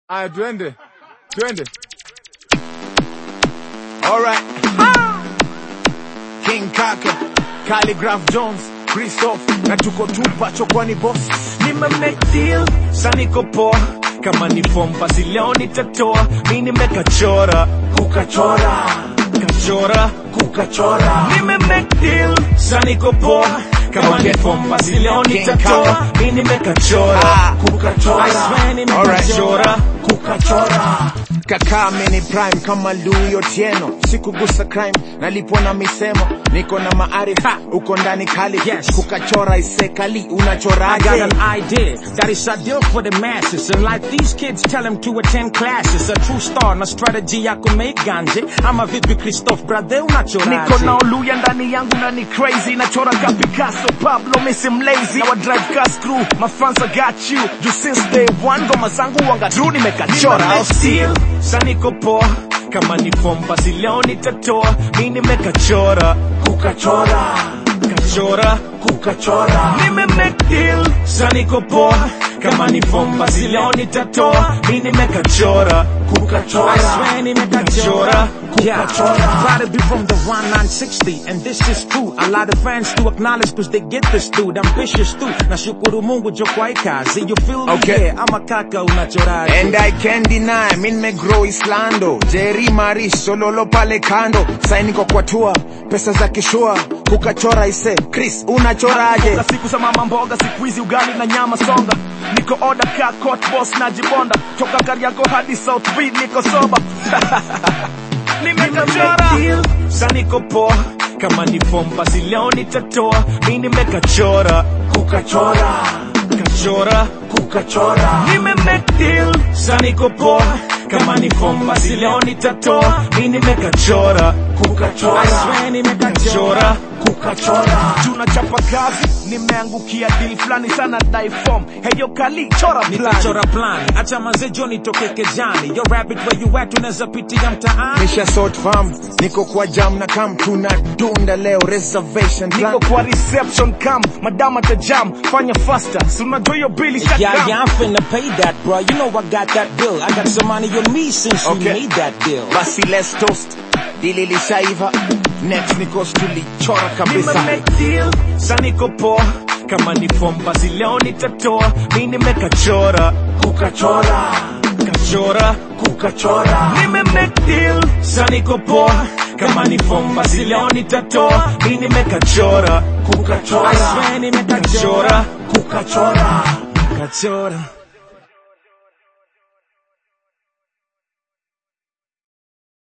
Aya, twende twende. Alright. King Kaka, Calligraph Jones, Christoph, na tuko tupa chokwani boss. nime make deal sa niko poa kama ni form basi leo nitatoa mi nimekachora kukachora kachora kukachora nime make deal sa niko poa kama ni form basi leo nitatoa mi nimekachora Ah. kukachora I swear nimekachora kukachora Kaka mini prime kama Louis Otieno, sikugusa crime, nalipwa na misemo, niko na maarifa, uko ndani kali, Yes. kukachora isekali, I got unachoraje? an idea that is ideal for the masses. And like these kids tell them to attend classes. A true star na strategy ya kumake ganje. Ama vipi Christoph brother unachoraje? niko na oluya ndani yangu na ni crazy nachora ka Picasso Pablo misi mlazy na wa drive car screw my fans I got you juu since day one ngoma zangu wanga true nimekachora I'll steal sa niko poa kama ni form basi leo nitatoa mi nimekachora kukachora kachora kukachora nime make deal sa niko poa kama ni form basi leo nitatoa mi nimekachora kukachora I swear nimekachora. Yeah, kukachora proud to be from the 1960 and this is true. A lot of fans to acknowledge cause they get this dude. Ambitious too. Nashukuru Mungu jo kwa hii kazi. You feel me? Okay. Yeah, ama kaka unachoraje? And I can't deny, mi nimegrow Islando, Jerry Marish, Sololo pale kando, saini kwa kwa tour, pesa za kishua, kukachora ise, Chris unachoraje? Kila siku za mama mboga siku hizi ugali na nyama songa niko oda ka court boss na jibonda toka Kariakoo hadi South B niko soba nimekachora sa niko poa kama ni form basi leo nitatoa mi nimekachora kukachora kachora kukachora nime make deal sa niko poa kama ni form basi leo nitatoa mi nimekachora kukachora I swear nimekachora. kukachora tunachapa kazi nimeangukia deal fulani sana dai form heyo kali chora plan Nikachora plan. Acha manze Johnny toke kejani. Yo rabbit where you at unaweza pitia mtaani. Nisha sort farm, niko kwa jam na kam, tunadunda leo reservation plan. niko kwa reception cam madam atajam fanya faster si unajua hiyo bili Yeah, yeah, I'm finna pay that, bro. You know I got that bill. I got some money on me since you Okay. made that deal. Basi let's toast, dili lishaiva, next nikos tulichora kabisa. make deal sa niko poa kama ni form basi leo nitatoa mi nimekachora kukachora kachora kukachora nime make deal sa niko poa kama ni form basi leo nitatoa mi nimekachora kukachora I swear nimekachora. kukachora Kachora.